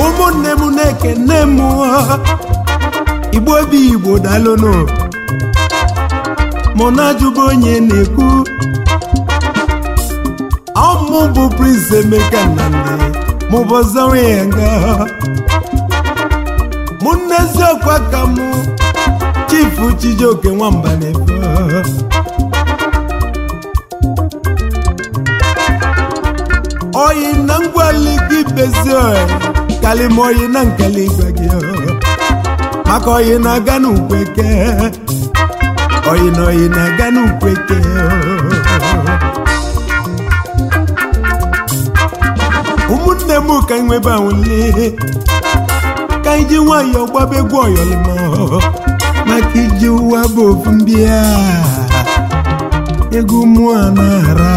ụmụnne m na-ekene m igbo obi igbo dalụnụ mụ na-ajụba onye na-ekwu ọmụ bụ Prince Emeka Nnamdi mụ bụ ọzọrọ ya nga mụ n'eziokwu aka mụ chifu Chijioke nwamba na-efe oyi na ngwali gị bezi kalima oyi na nkali igwe gị maka oyi na-aga n'ukweke oyi na oyi na-aga n'ukweke ụmụnne m ka nwebe anwụle ka iji nwayọọ gbaba egwu ọyọlịma maka iji ụwa bụ ofu mbịa egwu mụọ na-ara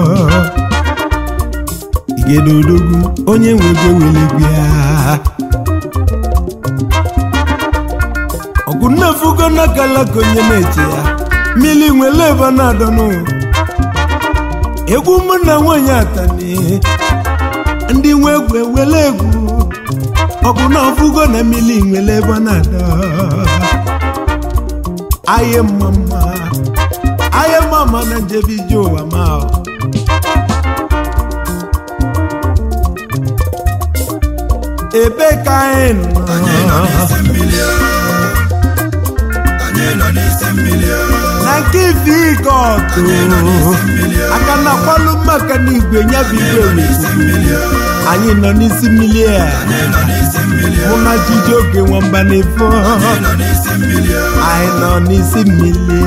igedodogwu onye nwego welegwu ya ọgụ nnefugo nakalaka onye na-eche ya mmiri nwere ebe na-adọnụ egwu mụ na nwanyị atani ndị nwe egwu ewele egwu ọgụ na ọfụgo na mmiri nwere ebe na-adọ aye mama aye mama na njebe ije ụwa ma ebe ka anyị nọ na nke ife ike ọtụ aka na kwalụ maka na igwe nya bụ igwe anyị nọ n'isi mmiri a mụ na Chijioke nwamba na-efo anyị nọ n'isi mmiri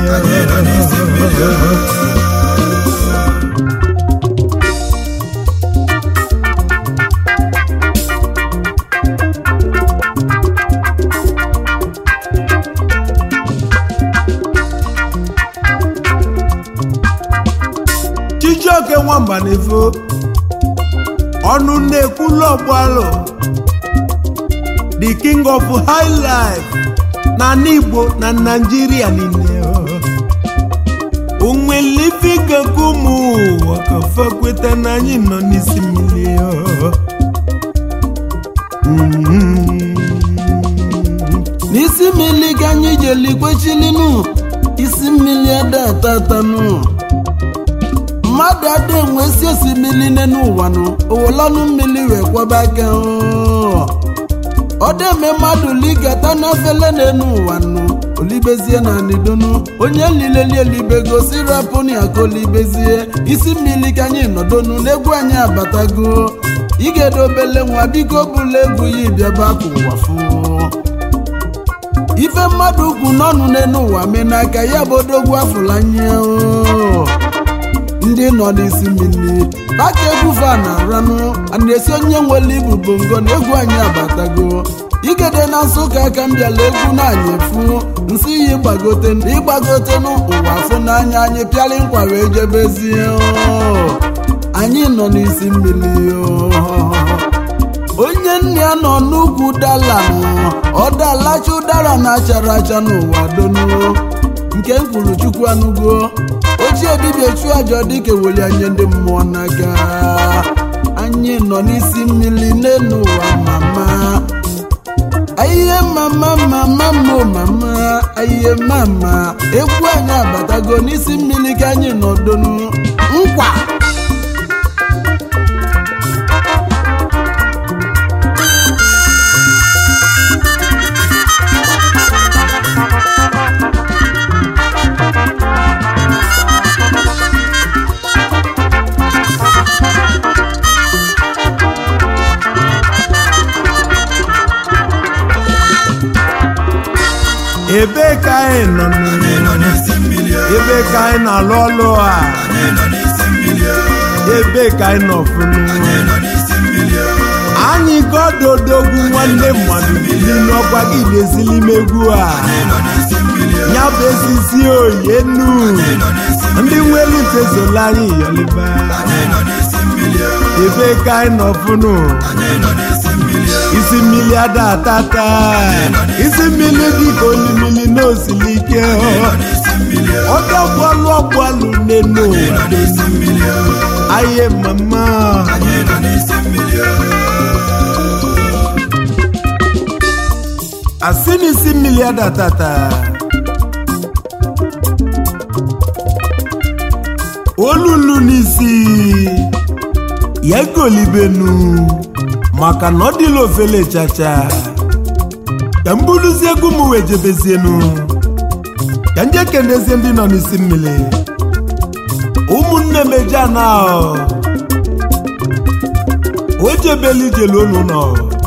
Chijioke nwamba na-efo ọnụ na-ekwulu ọgbalụ the king of high life na n'Igbo na Naịjirịa niile onwelifigaka ụmụ ụwa ka fa kweta na anyị nọ n'isi mmiri n'isi mmiri ka anyị jeli kwechilinu isi mmiri ada atatanụ mmadụ ada enwesi osimiri n'ụwa nụ owolanụ mmiri wee kwaba aka ọ deme mmadụ ligata n'efele n'enu ụwa nụ olibezie na nidonu onye lileli elibego sirapụni aka olibezie isi mmiri ka anyị nọdonu n'egwu anyị abatago igedobele nwa biko bụla egwu ya bịaba ka ụwa fụ ife mmadụ ukwu n'ọnụ n'enu ụwa mee n'aka ya bụ odogwu afụlanya ndị nọ n'isi mmiri paka egwu fa na ranụ ana-esi onye nwere ibu bongo na egwu anyị abatago igede na nsụka aka m bịala egwu na-anyị efu nsị ya ịgbagote ịgbagote n'ụwa afụ n'anya anyị pịala nkwa wee jebezie anyị nọ n'isi mmiri onye nne ya nọ n'ugwu dala ọ dalacha ụdara na-achara acha n'ụwa donu nke m kwuru chukwu anụgo ochie dibịa chụọ aja dịka eweli anya ndị mmụọ n'aka anyị nọ n'isi mmiri n'elu ụwa mama ayiye mama mama mo mama ayiye mama egwu anyị abatago n'isi mmiri ka anyị nọ donu nkwa ebe ka anyị nọ ebe ka anyị na-alụ ọlụ a ebe ka anyị nọ funu anyị gododogwu nwanne mmadụ bili n'ọkwa gị na-ezili megwu a ya bụ ezisi oyenu ndị nwere ntezola anyị yọliba ebe ka anyị nọ funu isi mmiri ada atata isi mmiri dịka olimiri n'osili ike ọdọgbalụ ọgbalụ n'enu aye mama asị n'isi mmiri adatata olulu n'isi ya golibenu maka na ọ dịla ofele chacha ka m buluzie egwu m wee jebezienu ka nje kenezie ndị nọ n'isi mmiri ụmụnne m eje ana o jebeli ijelu unu nọ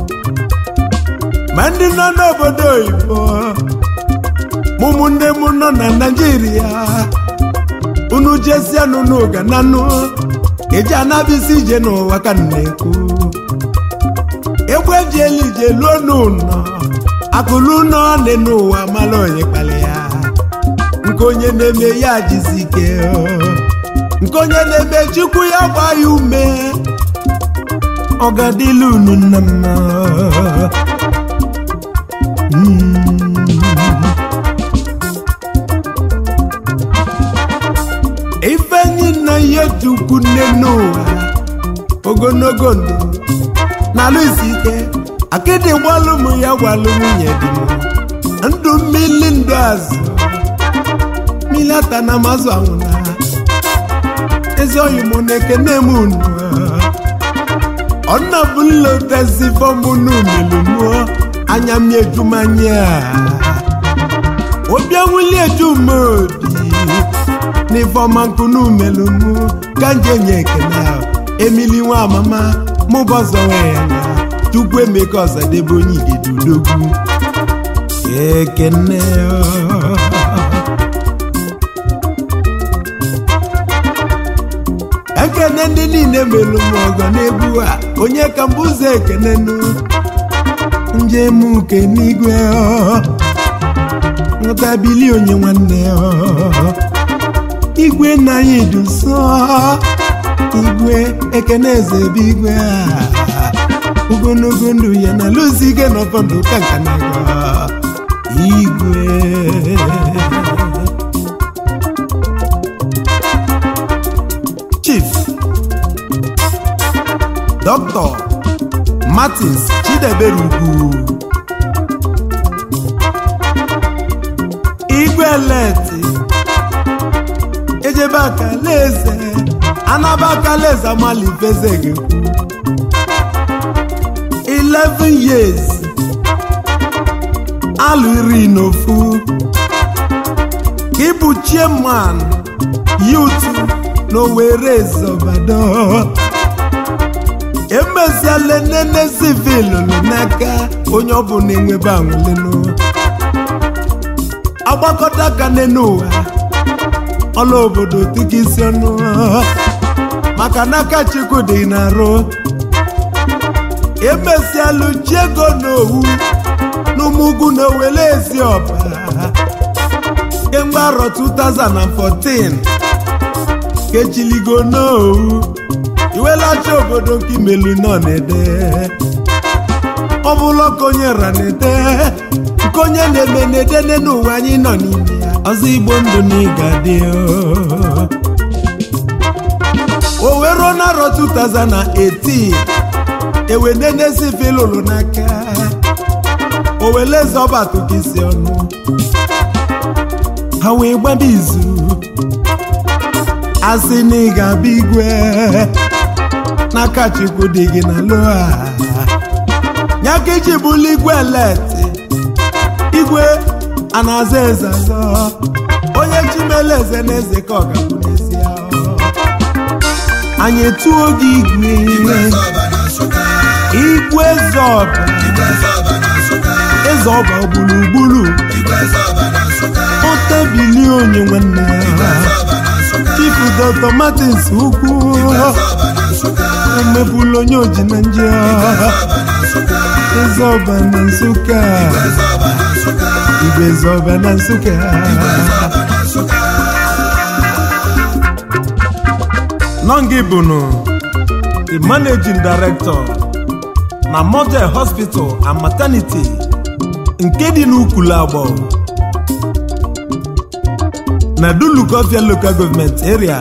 ma ndị nọ n'obodo oyibo ma ụmụnne m nọ na naijiria unu jesianụ n'oga na nụ eji anabisi ije n'ụwa ka m na-ekwu egwu eji elu ije luo n'ụlọ akụlụ nọ dị n'ụwa mara onye kpali ya nke onye na-eme ya jizi ike nke onye na-eme chukwu ya gba ya ume ọ ga-adịla unu nna mma ifenyi na ihe chukwu nne n'ụwa ogologo ndụ na-alụ isi ike akịdị gbalụ m ya gwalụ nwunye dị m ndụ mmili ndụ azụ mmili ata na mazụ anwụna ezi oyi mụ na ekene m unu ọnna bụ nlotezi fọmụ n'umelu mụọ anya m ejumanya obi anwụli ejumodi n'ifeọma nkụ n'umelu mụ ka nje nye ekene ahụ emili nwa amama mụbọzọ nwee ya na chukwu emeka ọzadebe onye igedudogwu ekene ekene ndị niile melu m ọgọ n'egwu a onye ka mbụ ụzọ ekene nụ njem uke n'igwe nghọtabili onye nwanne igwe nna anyị duso igwe ekene eze ebe igwe a ogologo ndụ ya na lụzi ike n'ọfọdụ ka nka na igwe chief dr martins chidebere ugwu igwe leti ejebe akalaeze anaba akalaeze amalifeze gekwu 11 years alụ iri n'ofu ịbụ chairman yutu n'owere zọbado emeziela nene civil n'aka onye ọbụla enwebe anwụlenụ agbakọta aka n'ụwa ọla obodo dịka isi ọnụ maka n'aka chukwu dị na-arụ emesialụ ji ego n'owu n'ụmụugwu na owele ezi ọba kemgbe arọ 2014 kechiligo n'owu iwelacha obodo nke imelu nọ na-ede ọ bụla ka onye ra na-ede nke onye na-eme na-ede n'ụwa anyị nọ n'ime ya ọzọ igbo ndụ na ịga dị o wee ruo n'arọ 2018 ewenenezi filụlụ n'aka oweleze ọbatụka isi ọnụ ha wee gbaba izu asị na ị ga-abịa igwe n'aka chukwu dị gị na loa ya ka iji bụlụ igwe leti igwe a na-aza eze azọ onye chimele eze na eze ka ọ ga-abụ n'ezi anyị tụọ gị igwe igwe zọba eze ọba gburugburu otebili onye nwanne ya chifu dọkta martins ukwu omebụla onye oji na nje eze ọba na nsụka igwe zọba na nsụka nọngị bụnụ the managing director na model hospital and maternity nke dị n'ukulu agbọ na dulukofia local government area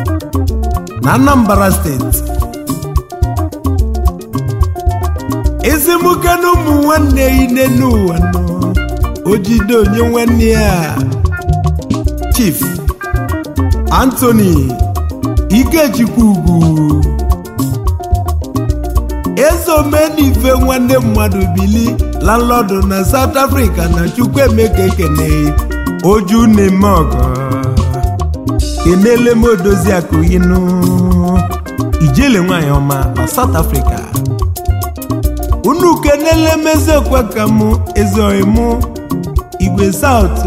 na anambra steeti isi mụke na ụmụ nwanne ine n'ụwa nọ ojide onye nwanne ya chief anthony ikechukwu ugwu eze omenife nwanne mmadụ bili landlọdụ na south africa na chukwuemeka ekene oju na-eme ọgọ kenele m odozi akụyinụ ijele nwanyị ọma na south africa unu kenele m ezeokwe ka mụ ezeoyi mụ igwe south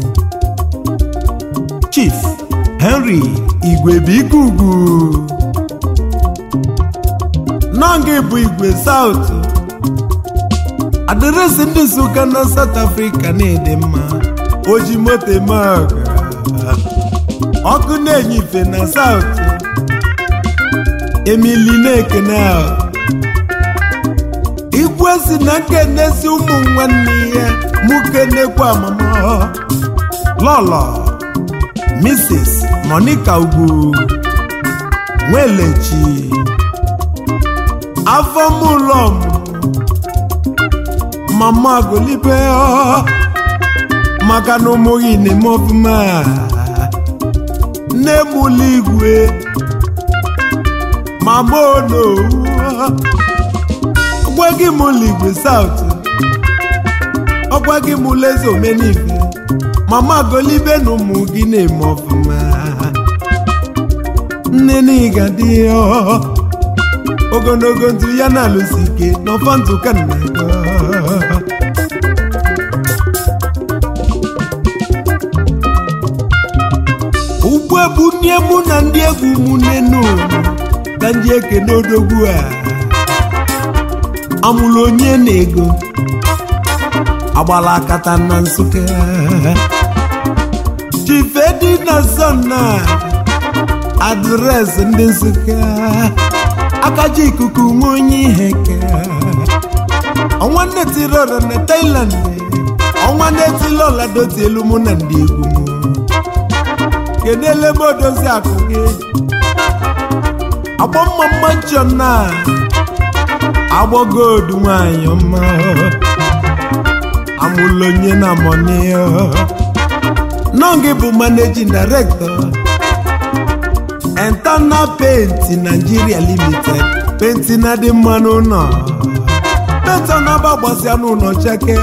chief henry igwe bike ugwu nọngị bụ igwe south adịrịsị ndị nsụka na south africa na-ede mma oji moto eme ọga ọkụ na-enye ife na south emili na-ekene ahụ igwe si na nkenesi ụmụ nwanne ya mụ kenekwa amamọ lọlọ mrs monica ugwu nwelechi afọ mụlọ mama golibe maka na ụmụghị na-eme ọfụma nne m ụlọ igwe mama onowu ọgwa gị m ụlọ igwe saut ọgwa gị m ụlọ eze omenife mama golibe na ụmụ gị na-eme ọfụma nne na ịga dị ogologo ntụ ya na-alụsi ike n'ọfọ ntụ ka nna ugbu bụ nne mụ na ndị egwu ụmụnne n'ụlọ ka ndị ekene odogwu a amụrụ onye na-ego agbala akata na nsụka chifedi na sọna adresị ndị nsụka akaji ikuku nwe onye ihe ke ọnwa nnetiri ọra na Thailand ọnwa nnetiri ọla doti elu mụ na ndị egwu m kedu ele m odozi akụ gị agbọ mma mma nchọ na agbọgodu nwanyị ọma amụlụ onye na mọni nọ gị bụ managing director Internal Paint Nigeria Limited penti na dị mma n'ụlọ penti na-agba gbasịa n'ụlọ cheke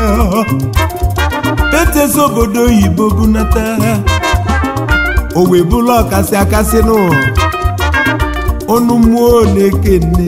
penti ezi obodo oyibo bunata o wee bụla ọkasị akasị n'ụlọ ọnụ mmụọ na-ekene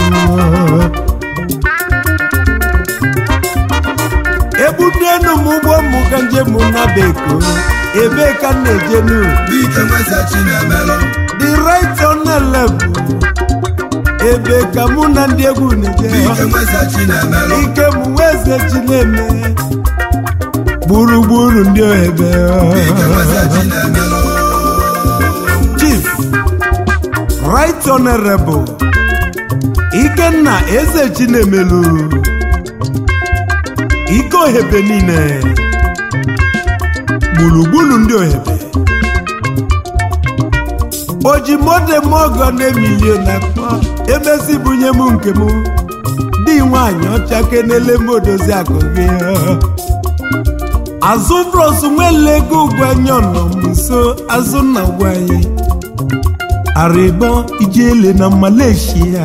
ebudenu m ụgbọ mmụ ka njem na beko ebe ka m na-ejenu Dike nweze Chinemelụ the right on level ebe ka mụ na ndị egwu na-eje Dike nweze Chinemelụ ike m weze chi na-eme gburugburu ndị ohebe Dike nweze Chinemelụ chief right honorable ikenna eze chinemelu ike ohebe niile gburugburu ndị ohebe oji modemogo na-emilio na akpọ emesi bunye m nke m dị nwanyị ọcha kenele m odozi akụ gị azụ bros nwele ego ugwanya nọ m nso azụ nna gwanyị arịbọ ijele na malaysia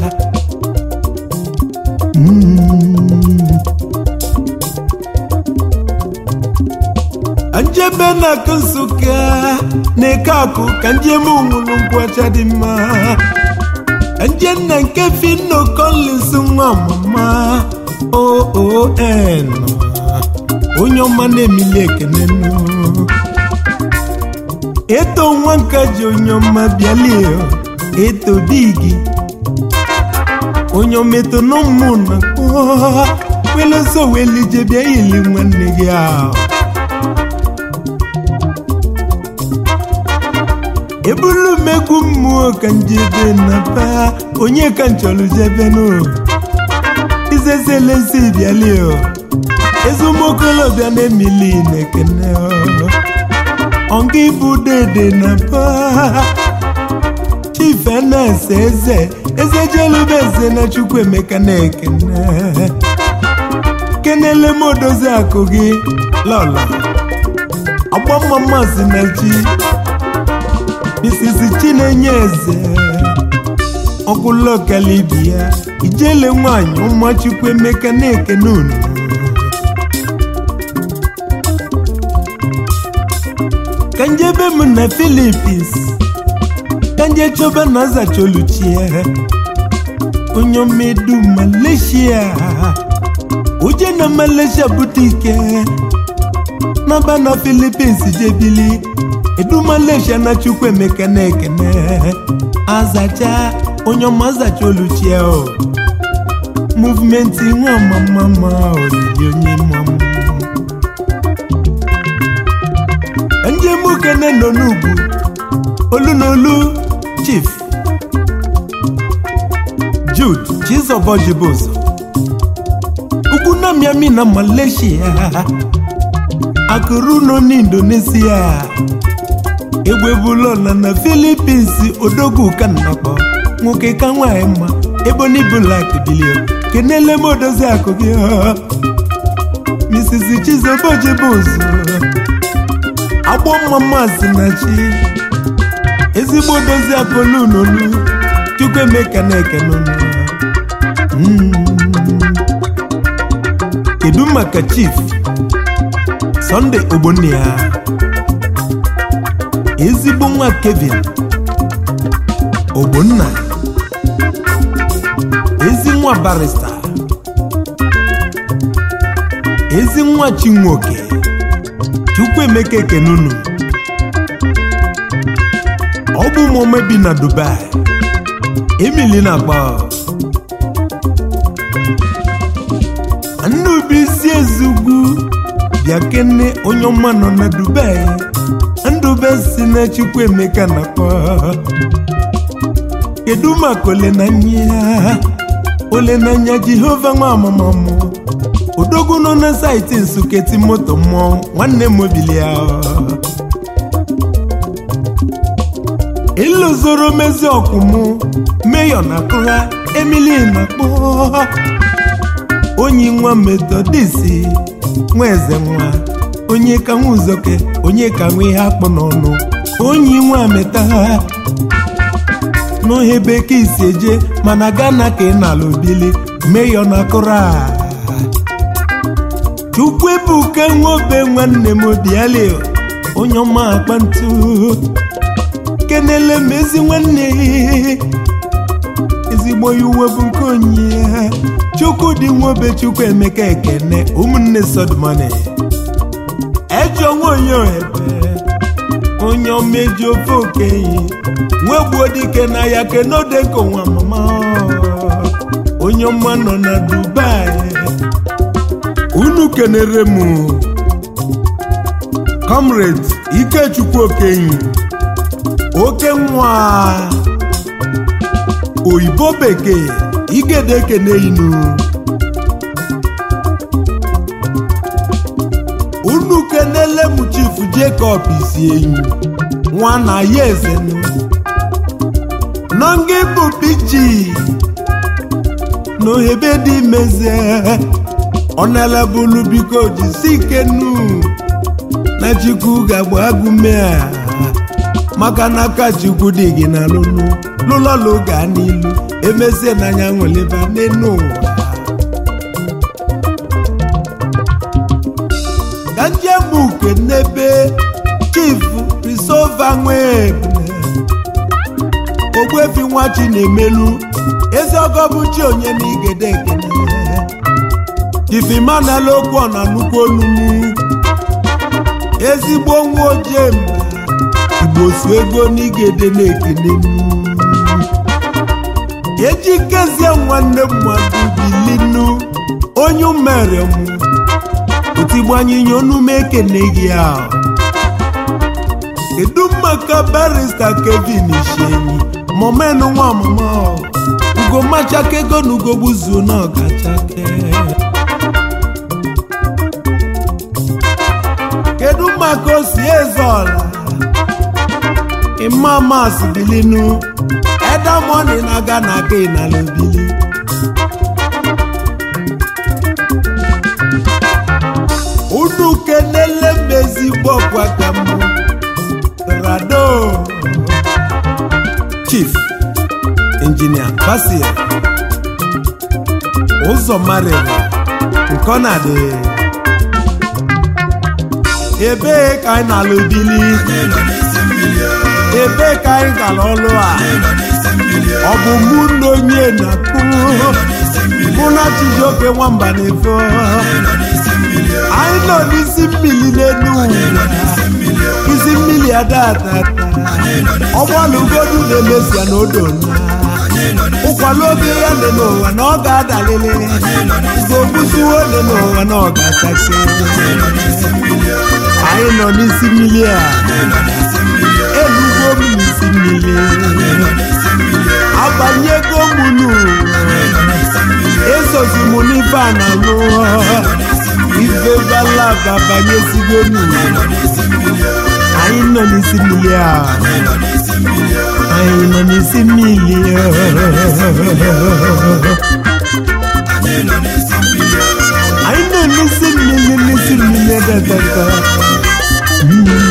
njebe na akụ nsụka na-eke akụ ka njem nwụrụ nkwụ ọcha dị mma nje nna nke fino collins nwa mama oon onye ọma na-emili ekene nụ eto nwa nka ji onye ọma bịalie eto digi onye ometo n'ụmụ na weloso welije bịa ili nwanne gị ahụ ebulu m egwu mmụọ ka njebe na ba onye ka nchọrọ jebe nụ izezelezi bịalie ezumokolobịa na-emili na-ekene ọnga ibu dede na ba chief na-ese eze eze jelube eze na chukwu emeka na-ekene kenele m odozi akụ gị lọla agbamma si na chi misisi chinenye eze ọkụlọkalibi ya ijele nwanyị ụmụ chukwu emeka na-ekene unu ka njebe m na filipins ka nje chọba na zacholuchie onye omedu malaysia uje na malaysia bute ike naba na filipins jebili edu malaysia na chukwu emeka na-ekene azacha onye ọma azacha oluchie o muvmenti nwa mamama olili onye mamụ njem kene nọ n'ugwu olu n'olu chief jude chizọbọjibozo ugwu na miami na malaysia akụrụ nọ n'indonesia egbebulola na philippines odogwu ka nnakpọ nwoke ka nwanyị mma ebony black bilio kenele m odozi akụ gị mrs chizọbọjibozo agbọ mma si na chi ezigbo dozi akolu n'olu chukwu emeka na-eke n'olu kedu maka chief Sunday ogbonnia ezigbo nwa kevin ogbonna ezi nwa barista ezi nwa chinwoke chukwu emeka ekenunu ọ bụ ụmụome bi na dubai emili na-agba nnubuisi ezugwu bịa kene onye ọma nọ na dubai ndube si na chukwu emeka na-akpọ kedu maka olenanya olenanya jehova nwa amamamụ odogwu nọ na saịtị nsuketi moto mmụọ nwanne m obilia ịlụzoro mezi ọkwụmụ meyọ na kụha emili na kpọ onye nwa metodisi nwa eze nwa onye ka nwa uzoke onye ka nwa ihe akpụ n'ọnụ onye nwa meta ha n'ohe bekee isi eje mana gana ka ị na-ala obili meyọ na kụrụ a chukwu ebuka nwobe nwanne m obiali onye ọma akpa ntu kenele m ezi nwanne ezigbo ya uwe bụ nke onye ya chukwu dị nwobe chukwu emeka ekene ụmụnne sodmani ejọ nwaonye ohebe onye omeji ofe okenye nwegbuo dike na ya kenodeko nwa mama onye ọma nọ na dubai unu kenere m comrade ikechukwu okenyi oke nwa oyibo bekee igede ekene inu unu kenele m chief jacob isi enyi nwa na ya ezenu nọnga bụ biji n'ohebe dị mezie ọnalabulu biko jisi ike nu na chukwu ga-agba agụme a maka na aka chukwu dị gị na lụlụ lụlọlụ gaa n'ilu emezie n'anya nweleba n'enu ụwa ka njem uke n'ebe chief risova nwebune ogbuefi nwa chi na-emelu ezi ọgọ bụ chi onye na igede ekene ifimanala okwu ọ na nnukwu olumu ezigbo nwa ojii mba igbo su ego n'igede na-ekene ejikezie nwanne mmadụ bilinu onye umere mụ otigbanyinye onume ekene gị ahụ kedu maka barista kevin ishenyi momenu nwa ọmụmụ ugomachaka ego na ugogbuzuo na ọgachake kedu maka osi eze ọla imamas bilinu edamoni na-aga na aka ịnala obili unu kenele m ezigbo ọkwa ka mụ rado chief injinia basil ụzọ marịrị nke ọ na-adị ebee ka anyị na-ala obili anyị nọ n'isi mmiri o ebee ka anyị gara ọlụ a anyị nọ n'isi mmiri o ọ bụ mụ na onye na-akpụ n'isi mmiri mụ na chijioke nwamba na-efo anyị nọ n'isi mmiri o anyị nọ n'isi mmiri n'elu ụwa n'isi mmiri o isi mmiri adatata ọgbalụgodu na-emesia na odona anyị nọ n'isi ụkwala oge ya dị n'ụwa na ọ ga-adalili gogbuziwo dị n'ụwa na ọ ga-achasị anyị nọ n'isi mmiri a elugwo m n'isi mmiri abanyego m n'ụwa esozi m n'ife a na aṅụ ife balaba banyezigo n'ụwa anyị nọ n'isi mmiri a anyị nọ n'isi mmiri anyị nọ n'isi mmiri n'isi mmiri dadada